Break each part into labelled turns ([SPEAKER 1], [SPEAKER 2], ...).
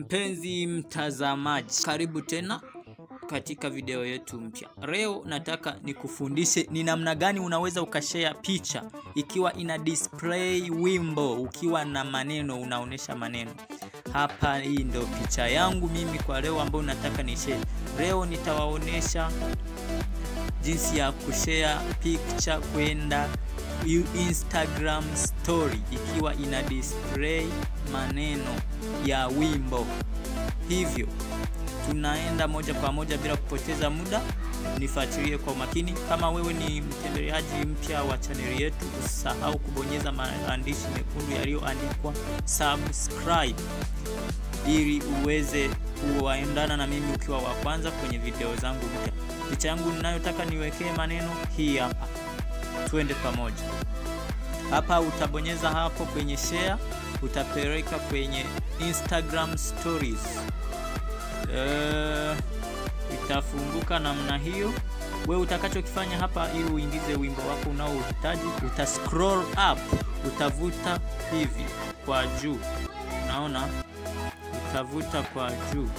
[SPEAKER 1] Mpenzi mtazamaji, karibu tena katika video yetu mpya. Leo nataka nikufundishe ni namna gani unaweza ukashare picha ikiwa ina display wimbo, ukiwa na maneno, unaonesha maneno hapa. Hii ndo picha yangu mimi kwa leo ambayo nataka ni share. Leo nitawaonesha jinsi ya kushare picture kwenda Instagram story ikiwa ina display maneno ya wimbo. Hivyo tunaenda moja kwa moja bila kupoteza muda, nifuatilie kwa makini. Kama wewe ni mtembeleaji mpya wa chaneli yetu, usisahau kubonyeza maandishi mekundu yaliyoandikwa subscribe ili uweze kuwaendana na mimi ukiwa wa kwanza kwenye video zangu mpya. Picha yangu ninayotaka niwekee maneno hii hapa, twende pamoja. Hapa utabonyeza hapo kwenye share, utapeleka kwenye Instagram stories. Uh, itafunguka namna hiyo. We utakachokifanya hapa ili uingize wimbo wako unaohitaji, uta scroll up, utavuta hivi kwa juu, unaona, utavuta kwa juu,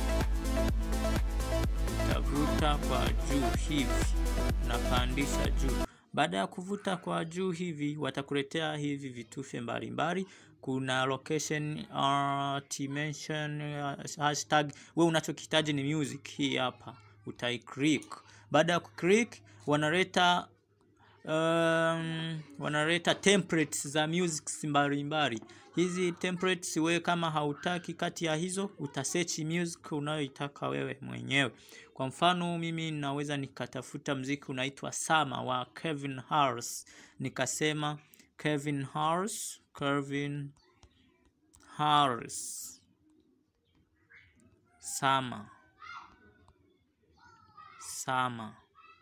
[SPEAKER 1] utavuta kwa juu hivi, unapandisha juu. Baada ya kuvuta kwa juu hivi, watakuletea hivi vitufe mbalimbali kuna location uh, dimension uh, hashtag. We unachokihitaji ni music, hii hapa utai click. Baada ya kuclick, wanaleta um, wanaleta templates za music mbalimbali. Hizi templates we kama hautaki kati ya hizo, utasearch music unayoitaka wewe mwenyewe. Kwa mfano mimi naweza nikatafuta mziki unaitwa Sama wa Kevin Harris, nikasema Kevin Harris, Kevin Harris Sama Sama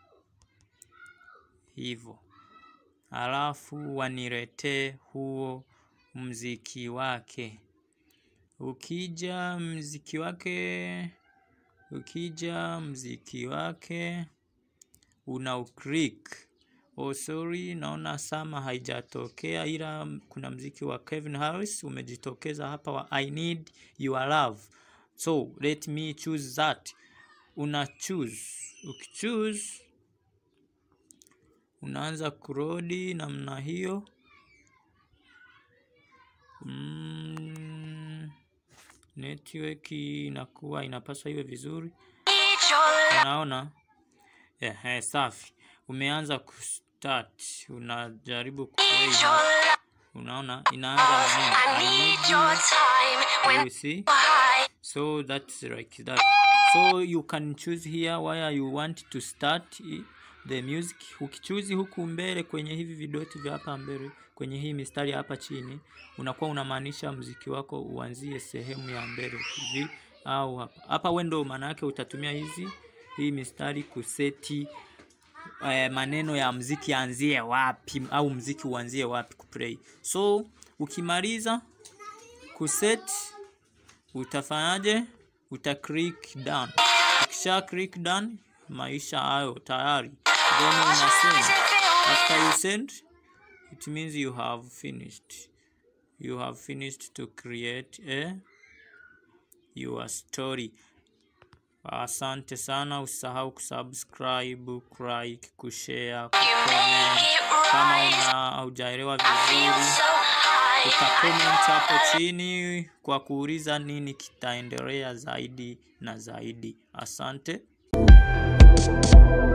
[SPEAKER 1] hivyo, alafu waniletee huo mziki wake. Ukija mziki wake, ukija mziki wake una uklik Oh, sorry, naona Sama haijatokea, ila kuna mziki wa Kevin Harris umejitokeza hapa wa I need your love, so let me choose that. Una choose, ukichoose unaanza kurodi namna hiyo. Mm, network inakuwa inapaswa iwe vizuri, unaona yeah, hey, safi. Umeanza kustart, unajaribu kuplay, unaona inaanza nini, you see, so that's like that, so you can choose here where you want to start the music. Ukichuzi huku mbele kwenye hivi vidoti vya hapa mbele kwenye hii mistari hapa chini, unakuwa unamaanisha mziki wako uanzie sehemu ya mbele hivi au hapa hapa. Wewe ndio maana yake utatumia hizi hii mistari kuseti eh, maneno ya mziki anzie wapi au mziki uanzie wapi kuplay. So ukimaliza kuset utafanyaje? Uta click done. Ukisha click done, maisha hayo tayari, then una send. After you send it means you have finished you have finished to create a your story. Asante sana, usahau kusubscribe, kulike, kushare, kucomment. Kama una haujaelewa vizuri, utacomment hapo chini kwa kuuliza nini kitaendelea zaidi na zaidi. Asante.